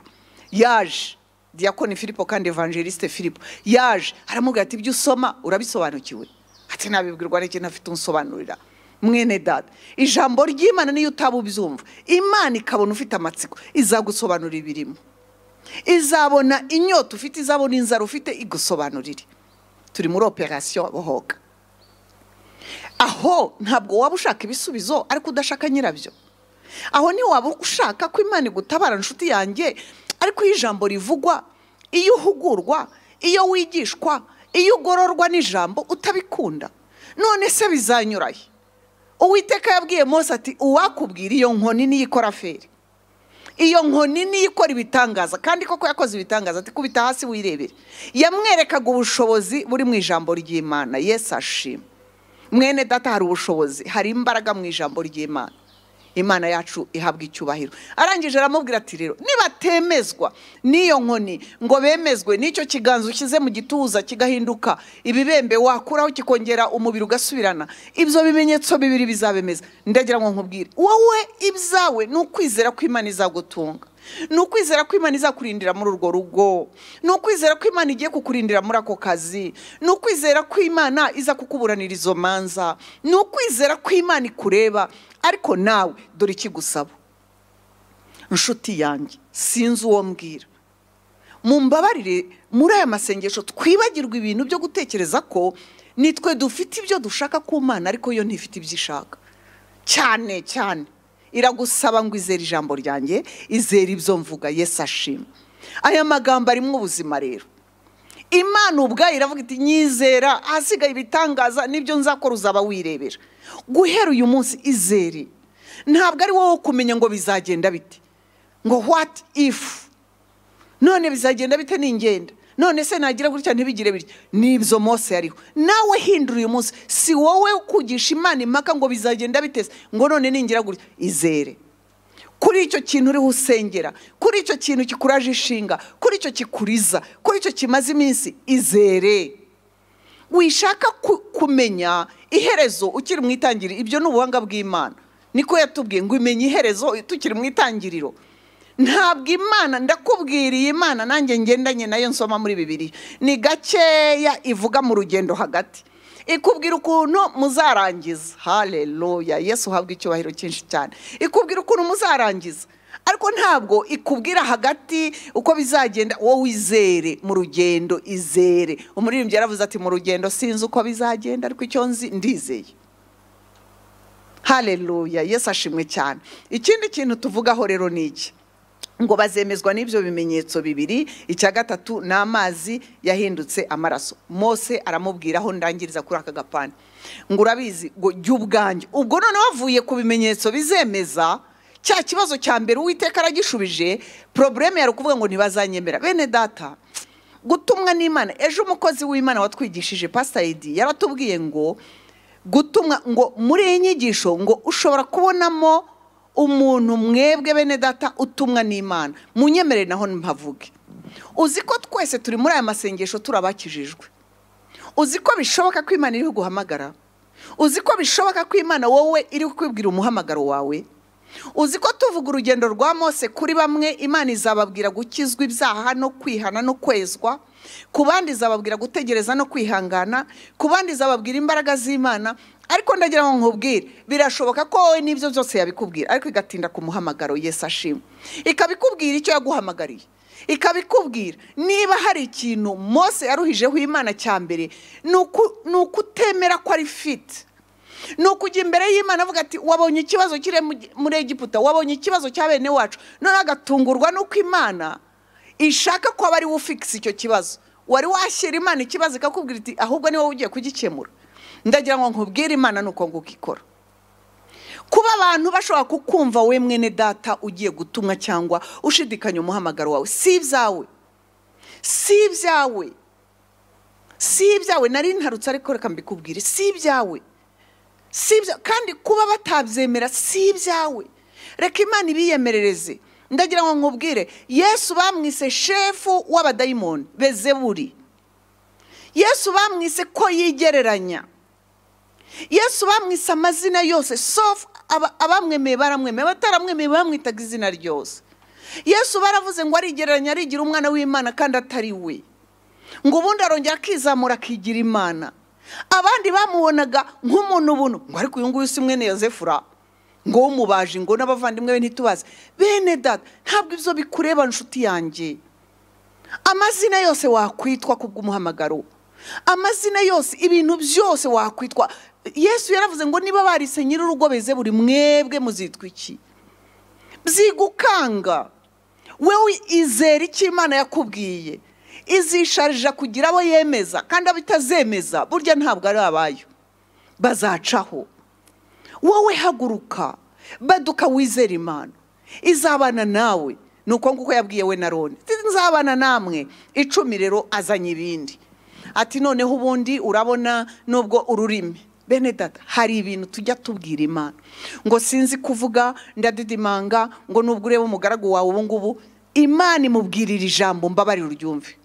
yaje diyakoni filipo kandi evangeliste filipo yaje aramubwira ati ibyo usoma urabisobanukiwe ati ntabibwirwa n'iki ntafite umusobanurira mwene dada ijambo ry'imana niyo utaba ubyumva imana ikabona ufite amatsiko izagusobanurira ibirimo izabona inyota ufite izabona inzara ufite igusobanurire turi muri operasiyo bohoga aho ntabwo waba ushaka ibisubizo ariko udashaka nyirabyo aho waba ushaka ko imana igutabara inshuti yanjye ariko iyo ijambo rivugwa iyo uhugurwa iyo wigishwa iyo ugororwa n'ijambo utabikunda none se bizanyuraye uwiteka yabwiye mose ati uwakubwira iyo nkoni niyo ikora feri iyo nkoni niyo ikora ibitangaza kandi koko yakoze ibitangaza ati kubita hasi wirebere yamwerekaga ubushobozi buri mu ijambo ry'imana yesu ashima mwene data hari ubushobozi hari imbaraga mu ijambo ry'imana imana yacu ihabwa icyubahiro arangije aramubwira ati rero nibatemezwa n'iyo nkoni ngo bemezwe n'icyo kiganza ushyize mu gituza kigahinduka ibibembe wakuraho kikongera umubiri ugasubirana ibyo bimenyetso bibiri bizabemeza ndagira ngo nkubwire wowe ibyawe ni ukwizera ko imana izagutunga ni ukwizera ko imana izakurindira muri urwo rugo ni ukwizera ko imana igiye kukurindira muri ako kazi ni ukwizera ko imana iza kukuburanira izo manza ni ukwizera ko imana ikureba ariko nawe dore ikigusaba inshuti yanjye sinzi uwo mbwira mumbabarire muri aya masengesho twibagirwa ibintu byo gutekereza ko nitwe dufite ibyo dushaka ku mana ariko yo ntifite ibyo ishaka cyane cyane iragusaba ngo izere ijambo ryanjye izere ibyo mvuga yesu ashima aya magambo arimo ubuzima rero imana ubwayo iravuga iti nyizera ahasigaye ibitangaza n'ibyo nzakora uzaba wirebera guhera uyu munsi izere ntabwo ari wowe kumenya ngo bizagenda bite ngo wati ifu none bizagenda bite n'ingenda none se nagira gutya ntibigire bityo n'ibyo mose yariho nawe hindura uyu munsi si wowe kugisha imana impaka ngo bizagenda biteze ngo none ningira gutya izere kuri icyo kintu uriho usengera kuri icyo kintu kikuraje ishinga kuri icyo kikuriza kuri icyo kimaze iminsi izere wishaka kumenya iherezo ukiri mu itangiriro ibyo ni ubuhanga bw'imana niko yatubwiye ngo imenye iherezo tukiri mu itangiriro ntabwo imana ndakubwiriye imana nanjye ngendanye nayo nsoma muri bibiri ni gakeya ivuga mu rugendo hagati ikubwira ukuntu muzarangiza hareruya yesu uhabwa icyubahiro cyinshi cyane ikubwira ukuntu muzarangiza ariko ntabwo ikubwira hagati uko bizagenda wowe wizere mu rugendo izere umuririmbyi yaravuze ati mu rugendo sinzi uko bizagenda ariko icyo nzi ndizeye hareruya yesu ashimwe cyane ikindi kintu tuvugaho rero ni iki ngo bazemezwa n'ibyo bimenyetso bibiri icya gatatu ni amazi yahindutse amaraso mose aramubwiraho ndangiriza kuri aka gapani ngo urabizi ngo jya ubwanjye ubwo noneho avuye ku bimenyetso bizemeza cya kibazo cya mbere uwiteka aragishubije porobureme yari ukuvuga ngo ntibazanyemera bene data gutumwa n'imana ejo umukozi w'imana watwigishije pasitayidi yaratubwiye ngo gutumwa ngo muri iyi nyigisho ngo ushobora kubonamo umuntu mwebwe bene data utumwa n'imana munyemerere naho mpavuge uzi ko twese turi muri aya masengesho turabakijijwe uzi ko bishoboka ko imana iri guhamagara uzi ko bishoboka ko imana wowe iri kukwibwira umuhamagaro wawe uzi ko tuvuga urugendo rwa mose kuri bamwe imana izababwira gukizwa ibyaha no kwihana no kwezwa ku bandi izababwira gutegereza no kwihangana ku bandi izababwira imbaraga z'imana ariko ndagira ngo nkubwire birashoboka ko wowe n'ibyo byose yabikubwira ariko igatinda ku muhamagaro Yesu ashima ikabikubwira icyo yaguhamagariye ikabikubwira niba hari ikintu mose yaruhijeho imana cya mbere ni ukutemera ko ari fiti ni ukujya imbere y'imana avuga ati wabonye ikibazo kiri muri egiputa wabonye ikibazo cya bene wacu noneho agatungurwa n'uko imana ishaka ko aba ari we ufikisi icyo kibazo wari washyira imana ikibazo ikakubwira iti ahubwo ni wowe ugiye kugikemura ndagira ngo nkubwire imana ni uko nguko ikora kuba abantu bashobora kukumva we mwene data ugiye gutumwa cyangwa ushidikanya umuhamagaro wawe si ibyawe si ibyawe si ibyawe nari ntarutse ariko reka mbikubwire si ibyawe si ibyawe kandi kuba batabyemera si ibyawe reka imana ibiyemerereze ndagira ngo nkubwire yesu bamwise shefu w'abadayimoni bezeburi yesu bamwise ko yigereranya yesu bamwise amazina yose sofu abamwemeye baramwemeye bataramwemeye bamwitaga izina ryose yesu baravuze ngo arigereranya arigira umwana w'imana kandi atari we ngo ubundi arongera akizamura akigira imana abandi bamubonaga nk'umuntu buno ngo ariko uyu nguyu si mwene yozefura ngo w'umubaji ngo n'abavandimwe be ntitubaze bene data ntabwo ibyo bikureba inshuti yanjye amazina yose wakwitwa kubw'umuhamagaro amazina yose ibintu byose wakwitwa yesu yaravuze ngo niba barise nyir'urugo beze buri mwebwe muzitwa iki byigukanga wowe izera icyo imana yakubwiye izisharija kugira abo yemeza kandi abo itazemeza burya ntabwo ari abayo bazacaho wowe haguruka baduka wizera imana izabana nawe ni uko nguko yabwiye we na roni nzabana namwe icumi rero azanye ibindi ati noneho ubundi urabona nubwo ururimi bene data hari ibintu tujya tubwira imana ngo sinzi kuvuga ndadidimanga ngo nubwo ureba umugaragu wawe ubu ngubu imana imubwirira ijambo mbabarira uryumve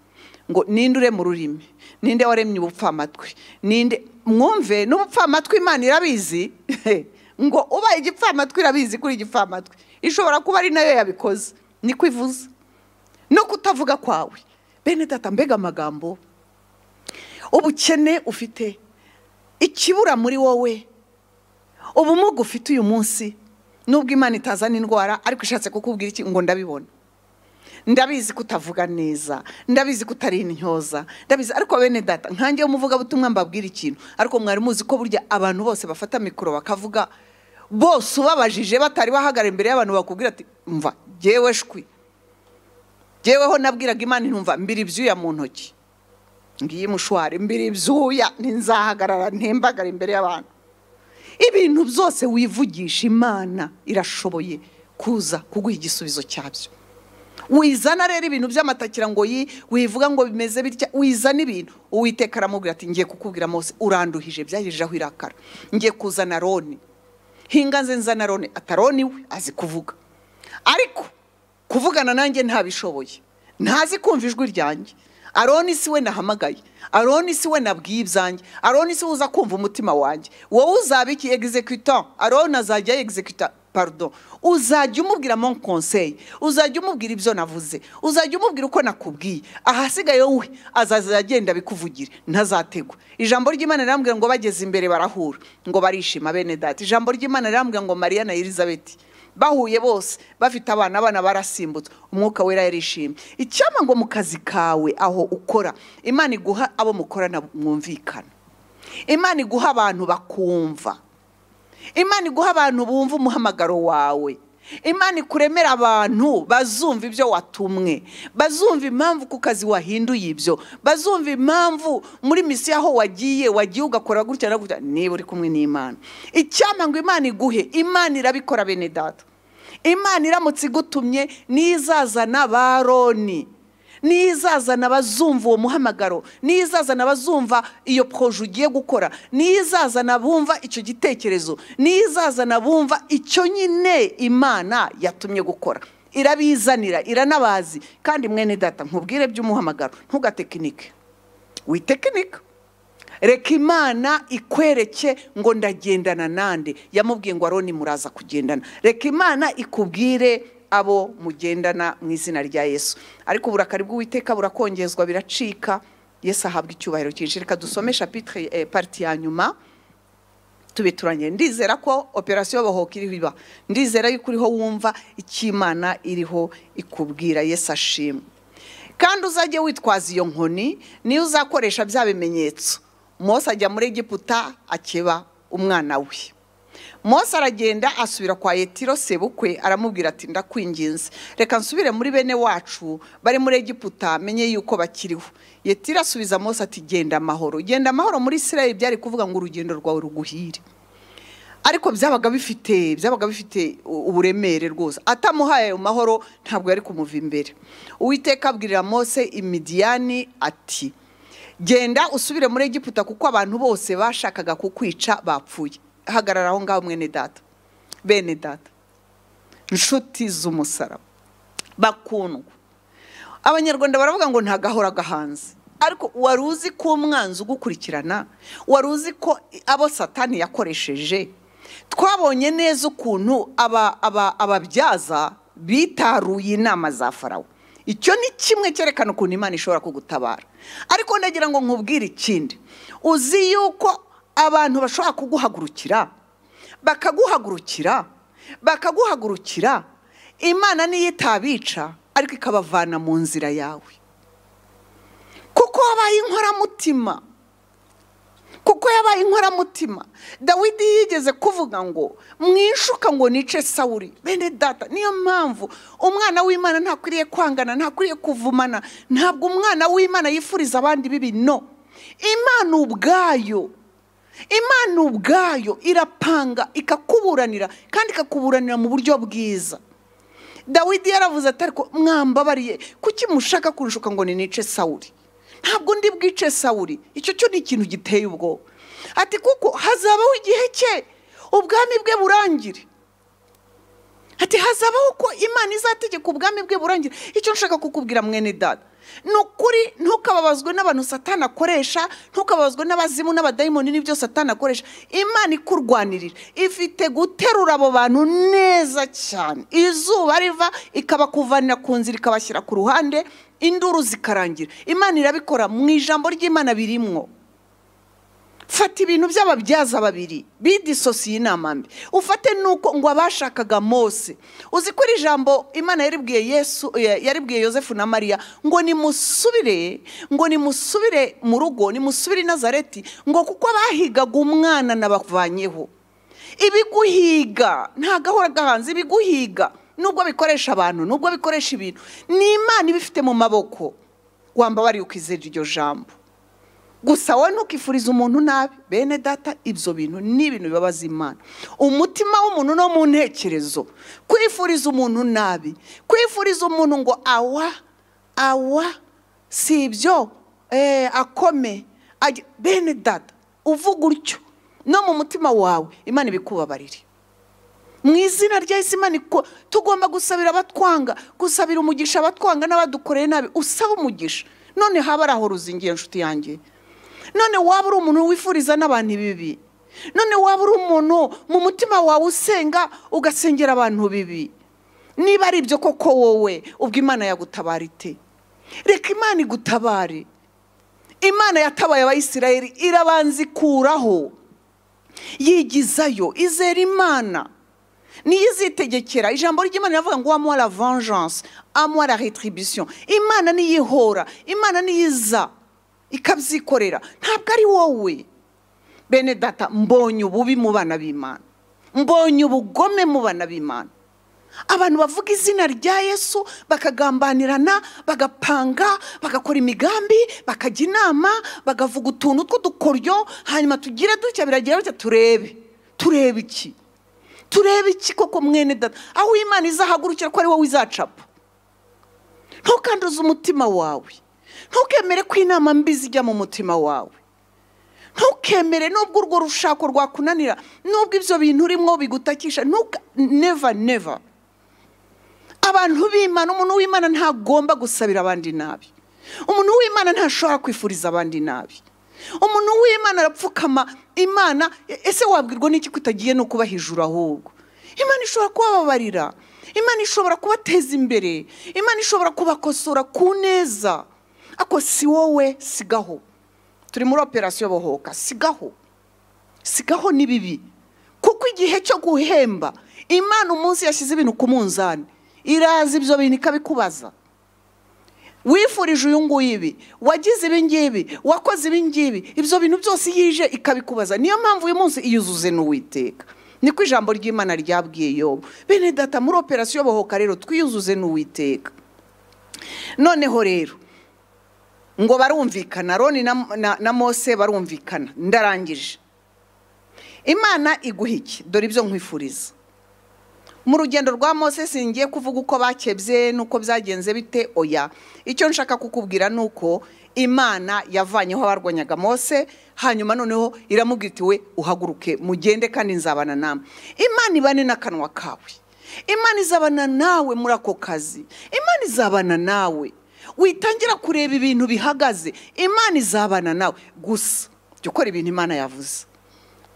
ngo ninde urema ururimi ninde waremye ubupfamatwi ninde mwumve n'ubupfamatwi imana irabizi ngo ubaye igipfamatwi irabizi kuri igipfamatwi ishobora kuba ari nayo yabikoze niko ivuze no kutavuga kwawe bene data mbega amagambo ubukene ufite ikibura muri wowe ubumuga ufite uyu munsi nubwo imana itazana indwara ariko ishatse kukubwira iki ngo ndabibona ndabizi kutavuga neza ndabizi kutari intyoza ndabizi ariko bene data nkange umuvugabutumwa mbabwira ikintu ariko mwari muzi ko burya abantu bose bafata mikoro bakavuga bose ubabajije batari bahagara imbere y'abantu bakubwira ati mva ngewe shwi ngeweho nabwiraga imana intumva mbiri ibyuya mu ntoki ngiyi mushwari mbiri ibyuya ntinzahagarara ntembagara imbere y'abantu ibintu byose wivugisha imana irashoboye kuza kuguha igisubizo cyabyo wizana rero ibintu by'amatakira ngo yi wivuga ngo bimeze bitya wizana ibintu uwiteka aramubwira ati ngiye kukubwira mose uranduhije byagejejeho irakara ngiye kuzana roni hinga nze nzana roni ataroni we azi kuvuga ariko kuvugana nanjye ntabishoboye ntazi kumva ijwi ryanjye aroni si we nahamagaye aroni si we nabwiye ibyanjye aroni si we uza kumva umutima wanjye wowe uzaba iki egizekuta aroni azajya egizekuta parudo uzajya umubwira mon konseyi uzajya umubwira ibyo navuze uzajya umubwira uko nakubwiye ahasigaye we azaza agenda bikuvugira ntazategwa ijambo ry'imana rirambwira ngo bageze imbere barahura ngo barishima bene data ijambo ry'imana rirambwira ngo mariya na elizabeth bahuye bose bafite abana abana barasimbutse umwuka wera yarishimye icyama ngo mu kazi kawe aho ukora imana iguha abo mukorana mwumvikana imana iguha abantu bakumva imana iguha abantu bumva umuhamagaro wawe imana ikuremera abantu bazumva ibyo watumwe bazumva impamvu ku kazi wahinduye ibyo bazumva impamvu muri misiyo aho wagiye wagiye ugakora gutya na gutya niba uri kumwe n'imana icyampa ngo imana iguhe imana irabikora bene data imana iramutse igutumye n'izazana ba roni n'izazana abazumva uwo muhamagaro n'izazana abazumva iyo poroje ugiye gukora n'izazana bumva icyo gitekerezo n'izazana bumva icyo nyine imana yatumye gukora irabizanira iranabazi kandi mwene data nkubwire by'umuhamagaro ntugatekinike witekinika reka imana ikwereke ngo ndagendana nande yamubwiye ngo aroni muraza kugendana reka imana ikubwire abo mugendana mu izina rya yesu ariko uburakari bw'uwiteka burakongezwa biracika yesu ahabwa icyubahiro cyinshi reka dusome shapitire eh, pariti ya nyuma tube turangire ndizera ko operasiyo bahoka iriho iba ndizera yuko uriho wumva icy'imana iriho ikubwira yesu ashimwe kandi uzajye witwaza iyo nkoni niyo uzakoresha bya bimenyetso mose ajya muri egiputa akeba umwana we mose aragenda asubira kwa yetiro sebukwe aramubwira ati ndakwinginze reka nsubire muri bene wacu bari muri egiputa menye yuko bakiriho yetiro asubiza mose ati genda amahoro genda amahoro muri israel byari kuvuga ngo urugendo rwawe ruguhire ariko byabaga bifite byabaga bifite uburemere rwose atamuhaye ayo mahoro ntabwo yari kumuva imbere uwiteka abwirira mose imidiyani ati genda usubire muri egiputa kuko abantu bose bashakaga kukwica bapfuye hagarara aho ngaho mwene data bene data inshuti z'umusaraba bakundwa abanyarwanda baravuga ngo ntagahora gahanze ariko wari uzi ko umwanzi ugukurikirana wari uzi ko abo satani yakoresheje twabonye neza ukuntu ababyaza bitaruye inama za farawo icyo ni kimwe cyerekana ukuntu imana ishobora kugutabara ariko ndagira ngo nkubwire ikindi uzi yuko abantu bashobora kuguhagurukira bakaguhagurukira bakaguhagurukira imana niyo itabica ariko ikabavana mu nzira yawe kuko wabaye inkoramutima kuko yabaye inkoramutima dawidi yigeze kuvuga ngo mwishuka ngo nice sawuri bene data niyo mpamvu umwana w'imana ntakwiriye kwangana ntakwiriye kuvumana ntabwo umwana w'imana yifuriza abandi bibi no imana ubwayo imana ubwayo irapanga ikakuburanira kandi ikakuburanira mu buryo bwiza dawidi yaravuze atari ko mwambabariye kuki mushaka kunshuka ngo nice sawuri ntabwo ndi bwice sawuri icyo cyo ni ikintu giteye ubwoba ati kuko hazabaho igihe cye ubwami bwe burangire ati hazabaho ko imana izategeka ubwami bwe burangire icyo nshaka kukubwira mwene dada ni ukuri ntukababazwe n'abantu satana akoresha ntukababazwe n'abazimu n'abadayimoni n'ibyo satana akoresha imana ikurwanirira ifite guterura abo bantu neza cyane izuba riva ikabakuvanira ku nzira ikabashyira ku ruhande induru zikarangira imana irabikora mu ijambo ry'imana birimwo fata ibintu by'ababyaza babiri bidisosiye inama mbi ufate nuko ngo abashakaga mose uzi ko iri jambo imana yaribwiye yesu yaribwiye yosefu na mariya ngo nimusubire ngo nimusubire mu rugo nimusubire i nazareti ngo kuko abahigaga umwana nabavanyeho ibiguhiga ntagahora gahanze ibiguhiga nubwo bikoresha abantu nubwo bikoresha ibintu ni imana ibifite mu maboko wamba bari ukizera iryo jambo gusa wowe ntukifurize umuntu nabi bene data ibyo bintu ni ibintu bibabaza imana umutima w'umuntu no mu ntekerezo kwifuriza umuntu nabi kwifuriza umuntu ngo awa awa si ibyo akome bene data uvuga utyo no mu mutima wawe imana ibikubabarire mu izina rya Imana tugomba gusabira abatwanga gusabira umugisha abatwanga n'abadukoreye nabi usaba umugisha none haba ari aho ruzingiye inshuti yanjye none waba uri umuntu wifuriza n'abantu bibi none waba uri umuntu mu mutima wawe usenga ugasengera abantu bibi niba ari ibyo koko wowe ubwo imana yagutabara ite reka imana igutabare imana yatabaye abayisirayeri irabanza ikuraho yigizayo izera imana niyo izitegekera ijambo ry'imana riravuga ngo wamuha la vengeance amuha la retribution imana niyo ihora imana niyo iza ikabyikorera ntabwo ari wowe bene data mbonye ububi mu bana b'imana mbonye ubugome mu bana b'imana abantu bavuga izina rya yesu bakagambanirana bagapanga bagakora imigambi bakajya inama bagavuga utuntu tw'udukoryo hanyuma tugire dutya biragira bitya turebe turebe iki turebe iki koko mwene data aho imana izahagurukira ko ari wowe izacapa ntukanduze umutima wawe ntukemere ko inama mbi zijya mu mutima wawe ntukemere nubwo urwo rushako rwakunanira nubwo ibyo bintu urimo bigutakisha ntuka neva neva abantu b'imana umuntu w'imana ntagomba gusabira abandi nabi umuntu w'imana ntashobora kwifuriza abandi nabi umuntu w'imana arapfukama imana e- ese wabwirwa n'iki ko utagiye no kuba hejuru ahubwo imana ishobora kubababarira imana ishobora kubateza imbere imana ishobora kubakosora ku neza ako si wowe sigaho turi muri operasiyo bohoka sigaho sigaho ni bibi kuko igihe cyo guhemba imana umunsi yashyize ibintu ku munzani iraza ibyo bintu ikabikubaza wifurije uyu nguyu ibi wagize ibi ngibi wakoze ibi ngibi ibyo bintu byose iyo ije ikabikubaza niyo mpamvu uyu munsi iyuzuze n'uwiteka niko ijambo ry'imana ryabwiye yobu bene data muri operasiyo bohoka rero twiyuzuze n'uwiteka noneho rero ngo barumvikana roni na, na, na mose barumvikana ndarangije imana iguha iki dore ibyo nkwifuriza mu rugendo rwa mose singiye kuvuga uko bakebye n'uko byagenze bite oya icyo nshaka kukubwira ni uko imana yavanyeho abarwanyaga mose hanyuma noneho iramubwira iti we uhaguruke mugende kandi nzabana namwe imana ibane n'akanwa kawe imana izabana nawe muri ako kazi imana izabana nawe witangira kureba ibintu bihagaze imana izabana nawe gusa jya ukora ibintu imana yavuze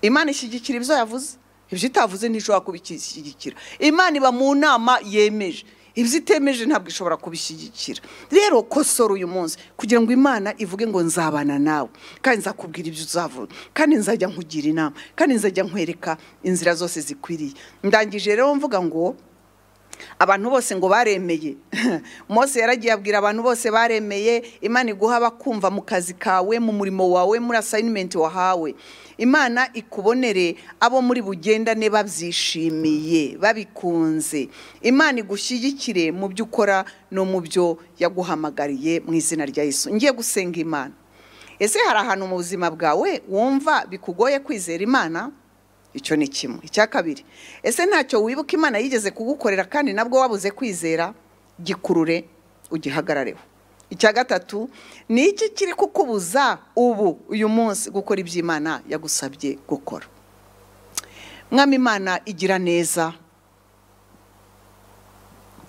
imana ishyigikira ibyo yavuze ibyo itavuze ntishobora kubishyigikira imana iba mu nama yemeje ibyo itemeje ntabwo ishobora kubishyigikira rero kosora uyu munsi kugira ngo imana ivuge ngo nzabana nawe kandi nzakubwira ibyo uzavuna kandi nzajya nkugira inama kandi nzajya nkwereka inzira zose zikwiriye ndangije rero mvuga ngo abantu bose ngo baremeye mose yaragiye abwira abantu bose baremeye imana iguha abakumva mu kazi kawe mu murimo wawe muri asayinimenti wahawe imana ikubonere abo muri bugendane babyishimiye babikunze imana igushyigikire mu byo ukora no mu byo yaguhamagariye mu izina rya yesu ngiye gusenga imana ese hari ahantu mu buzima bwawe wumva bikugoye kwizera imana icyo ni kimwe icya kabiri ese ntacyo wibuka imana yigeze kugukorera kandi nabwo wabuze kwizera gikurure ugihagarareho icya gatatu ni iki kiri kukubuza ubu uyu munsi gukora ibyo imana yagusabye gukora mwami imana igira neza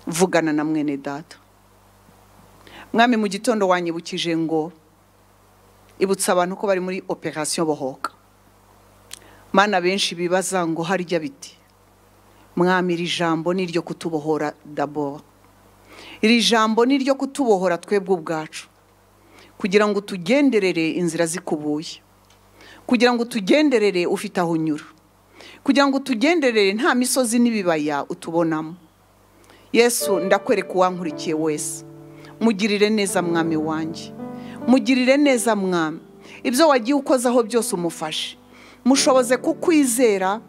vugana na mwene data mwami mu gitondo wanyibukije ngo ibutsa abantu ko bari muri operasiyo bohoka mana benshi bibaza ngo harya biti mwami iri jambo ni iryo kutubohora dabora iri jambo ni iryo kutubohora twebwe ubwacu kugira ngo tugenderere inzira zikubuye kugira ngo tugenderere ufite aho unyura kugira ngo tugenderere nta misozi n'ibibaya utubonamo yesu ndakwereka uwankurikiye wese mugirire neza mwami wanjye mugirire neza mwami ibyo wagiye ukozaho byose umufashe mushoboze kukwizera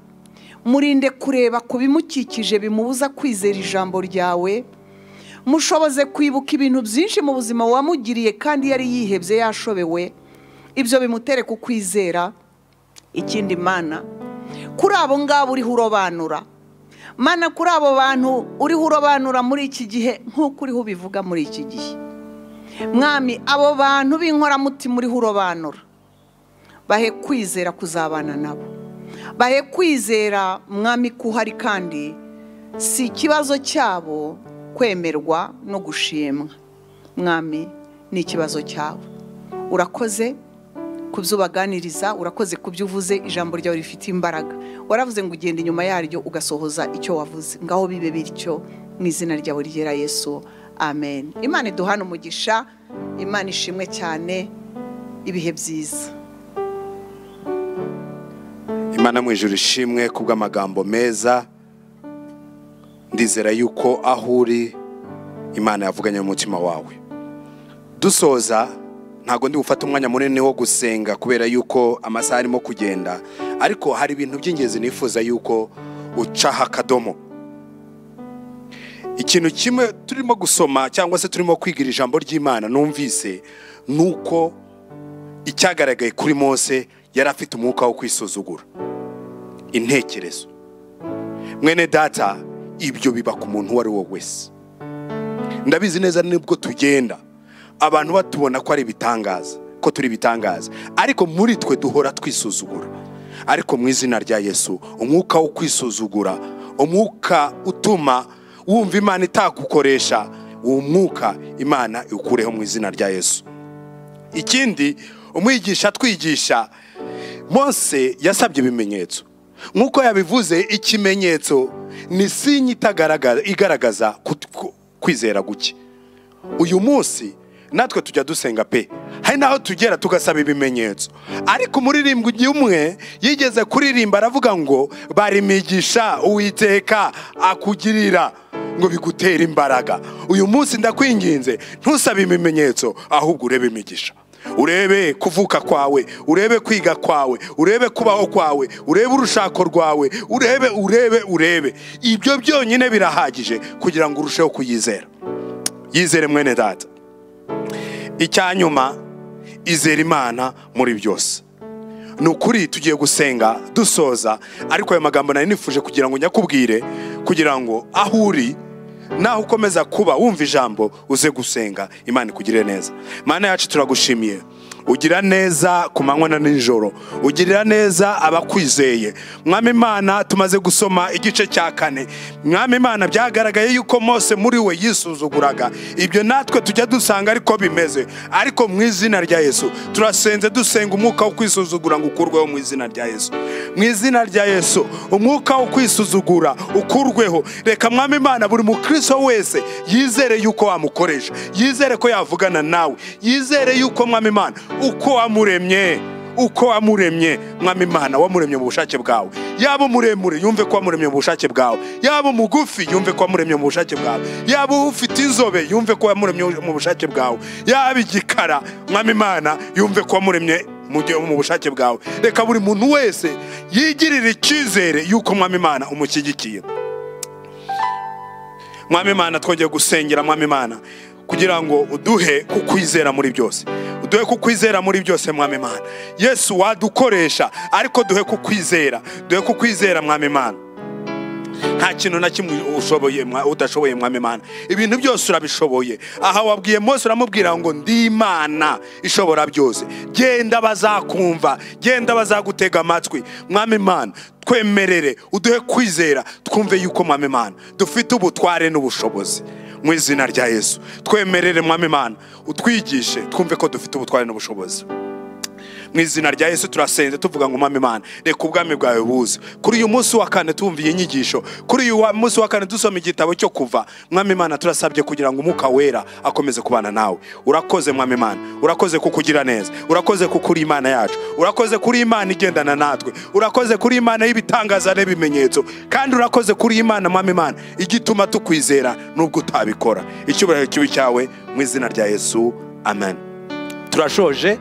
murinde kureba ku bimukikije bimubuza kwizera ijambo ryawe mushoboze kwibuka ibintu byinshi mu buzima wamugiriye kandi yari yihebye yashobewe ibyo bimutere kukwizera ikindi mana kuri abo ngabo uriho urobanura mana kuri abo bantu uriho urobanura muri iki gihe nk'uko uriho ubivuga muri iki gihe mwami abo bantu b'inkoramutima uriho urobanura bahe kwizera kuzabana nabo bahe kwizera mwami ko uhari kandi si ikibazo cyabo kwemerwa no gushimwa mwami ni ikibazo cyabo urakoze ku byo ubaganiriza urakoze ku byo uvuze ijambo ryawe rifite imbaraga waravuze ngo ugenda inyuma yaryo ugasohoza icyo wavuze ngaho bibe bityo mu izina ryawe ryera yesu amen imana iduhana umugisha imana ishimwe cyane ibihe byiza imana mu ijuru ishimwe ku bw'amagambo meza ndizera yuko aho uri imana yavuganye n'umutima wawe dusoza ntabwo ndi gufata umwanya munini wo gusenga kubera yuko amasaha arimo kugenda ariko hari ibintu by'ingenzi nifuza yuko ucaho akadomo ikintu kimwe turimo gusoma cyangwa se turimo kwigira ijambo ry'imana numvise ni uko icyagaragaye kuri mose yari afite umwuka wo kwisuzugura intekerezo mwene data ibyo biba ku muntu uwo ari we wese ndabizi neza nibwo tugenda abantu batubona ko ari ibitangaza ko turi ibitangaza ariko muri twe duhora twisuzugura ariko mu izina rya yesu umwuka wo kwisuzugura umwuka utuma wumva imana itagukoresha uwo mwuka imana iwukureho mu izina rya yesu ikindi umwigisha twigisha mose yasabye ibimenyetso nk'uko yabivuze ikimenyetso ni sinye itagaragaza igaragaza kut- ku- kwizera guke uyu munsi natwe tujya dusenga pe hari n'aho tugera tugasaba ibimenyetso ariko umuririmbyi ugiye umwe yigeze kuririmba aravuga ngo barimigisha uwiteka akugirira ngo bigutera imbaraga uyu munsi ndakwinginze ntusabe ibimenyetso ahubwo urebe imigisha urebe kuvuka kwawe urebe kwiga kwawe urebe kubaho kwawe urebe urushako rwawe urebe urebe urebe ibyo byonyine birahagije kugira ngo urusheho kuyizera yizere mwene data icya nyuma izera imana muri byose ni ukuri tugiye gusenga dusoza ariko ayo magambo nari nifuje kugira ngo nyakubwire kugira ngo aho uri naho ukomeza kuba wumva ijambo uze gusenga imana ikugirire neza mana yacu turagushimiye ugira neza ku manywa na nijoro ugirira neza abakwizeye mwami imana tumaze gusoma igice cya kane mwami imana byagaragaye yuko mose muri we yisuzuguraga ibyo natwe tujya dusanga ariko bimeze ariko mu izina rya yesu turasenze dusenga umwuka wo kwisuzugura ngo ukurweho mu izina rya yesu mu izina rya yesu umwuka wo kwisuzugura ukurweho reka mwami imana buri mukristo wese yizere yuko wamukoresha yizere ko yavugana nawe yizere yuko mwami imana uko wamuremye uko wamuremye mwami imana wamuremye mu bushake bwawe yaba umuremure yumve ko wamuremye mu bushake bwawe yaba umugufi yumve ko wamuremye mu bushake bwawe yaba ufite inzobe yumve ko wamuremye mu bushake bwawe yaba igikara mwami imana yumve ko wamuremye mu gihe mu bushake bwawe reka buri muntu wese yigirire icyizere yuko mwami imana umushyigikiye mwami imana twongeye gusengera mwami imana kugira ngo uduhe kukwizera muri byose uduhe kukwizera muri byose mwami imana yesu wadukoresha ariko duhe kukwizera duhe kukwizera mwami imana nta kintu na kimwe ushoboye mwa- udashoboye mwami imana ibintu byose urabishoboye aha wabwiye mose uramubwira ngo ndi imana ishobora byose genda bazakumva genda bazagutega amatwi mwami imana twemerere uduhe kwizera twumve yuko mwami imana dufite ubutware n'ubushobozi mu izina rya yesu twemerere mwami imana utwigishe twumve ko dufite ubutware n'ubushobozi mu izina rya yesu turasenze tuvuga ngo mama imana reka ubwami bwawe buze kuri uyu munsi wa kane tumviye inyigisho kuri uyu wa- munsi wa kane dusoma igitabo cyo kuva mwami imana turasabye kugira ngo umwuka wera akomeze kubana nawe urakoze mwami imana urakoze kukugira neza urakoze kukuri imana yacu urakoze kuri imana igendana natwe urakoze kuri imana y'ibitangaza n'ibimenyetso kandi urakoze kuri imana mwami imana igituma tukwizera nubwo utabikora icyubahiro kibi cyawe mu izina rya yesu amen turashoje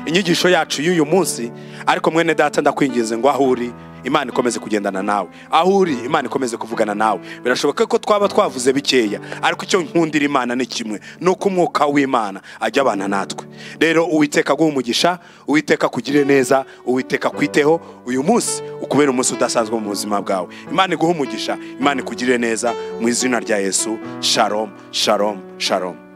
inyigisho yacu y'uyu munsi ariko mwene data ndakwinginze ngo aho uri imana ikomeze kugendana nawe aho uri imana ikomeze kuvugana nawe birashoboka ko twaba twavuze bikeya ariko icyo nkundira imana ni kimwe ni uko umwuka w'imana ajya abana natwe rero uwiteka aguhe umugisha uwiteka akugire neza uwiteka akwiteho uyu munsi ukubera umunsi udasanzwe mu buzima bwawe imana iguhe umugisha imana ikugire neza mu izina rya yesu shalom shalom shalom